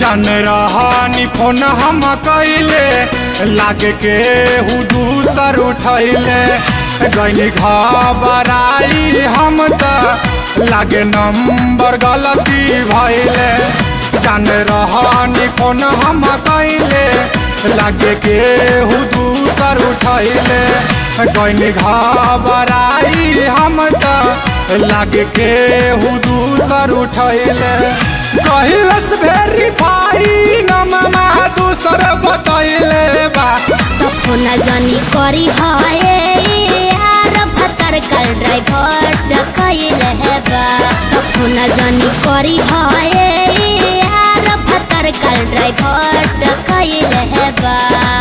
जान रहनी फोन हम कैले लागे के हु दूसर उठैले गैनी घबराई हम त लागे नंबर गलती भैले जान रहनी फोन हम कैले लागे के हु दूसर उठैले गैनी घबराई हम त लागे के हु दूसर उठैले कहिलस वेरीफाई नममा दूसर बतैले बा तखन जानी करी हए यार भतर कल ड्राइवर डकैल हेबा तखन जानी करी हए यार भतर कल ड्राइवर डकैल हेबा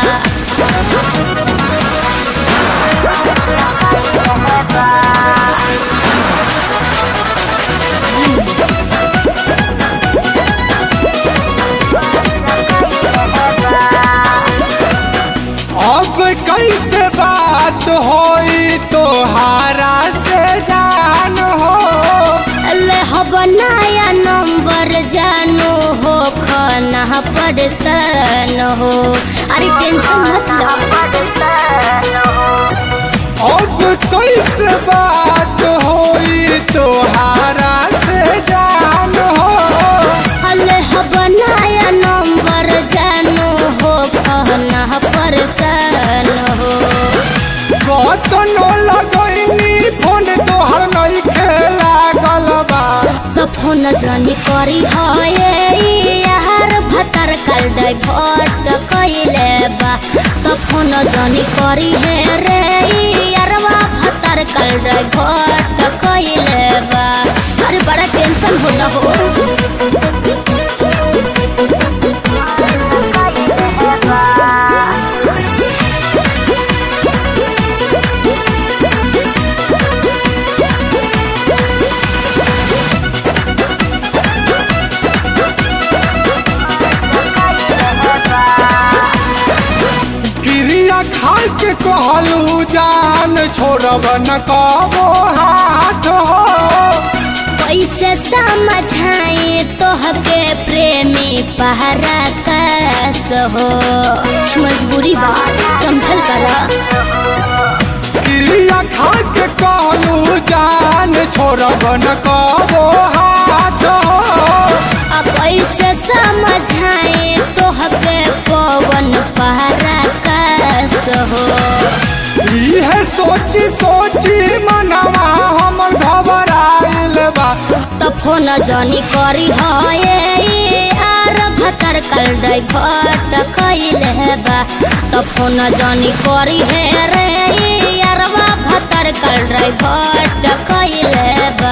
अब कैसे बात होई तोहारा से जान हो ले हब नया नंबर जानो हो खाना परेशान हो अरे टेंशन मत लो अब कैसे बात होई तोहारा से जान हो अले हब नया नंबर जानो हो खाना परेशान हो कतनो लगैनी फोन तोहर नहीं खेला गलबा तो फोन जानी करी हए यार भतर कल डाइवर्ट कैले बा तो फोन जानी करी है रे यारवा भतर कल डाइवर्ट कैले बा अरे बड़ा टेंशन होला हो क्रिया खा के कहलू जान छोड़ब न कबो हाथ हो कैसे समझाए तोहके प्रेमी पहरा कैस हो कुछ मजबूरी बा समझल करा क्रिया खा के कहलू जान छोड़ब न कबो हाथ हो अब कैसे समझाए तोहके पवन पहरा कैस हो इहे सोची सोची मनवा हमर घबराइल बा तो फोन जानी करी हए आर भतर कल डाइवर्ट कैल हेबा तो फोन जानी करी है रे यारवा भतर कल डाइवर्ट कैल हेबा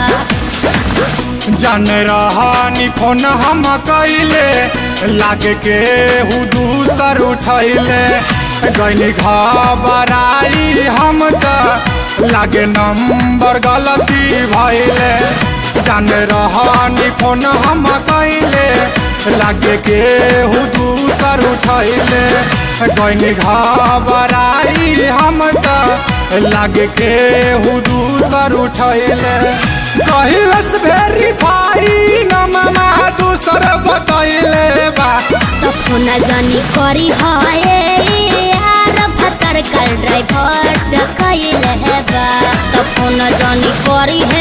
जान रहनी फोन हम कैले लागे के हु दूसर उठैले गैनी घबराई हम त लागे नंबर गलती भैले जान रहनी फोन हम कैले लागे के हु दूसर उठैले गैनी घबराई हम त लागे के हु दूसर उठैले कहिलस वेरीफाई नममा दूसर बतैले बा तो फोन जानी करी हए यार भतर कल ड्राइवर्ट कैल हेबा तो फोन जानी करी है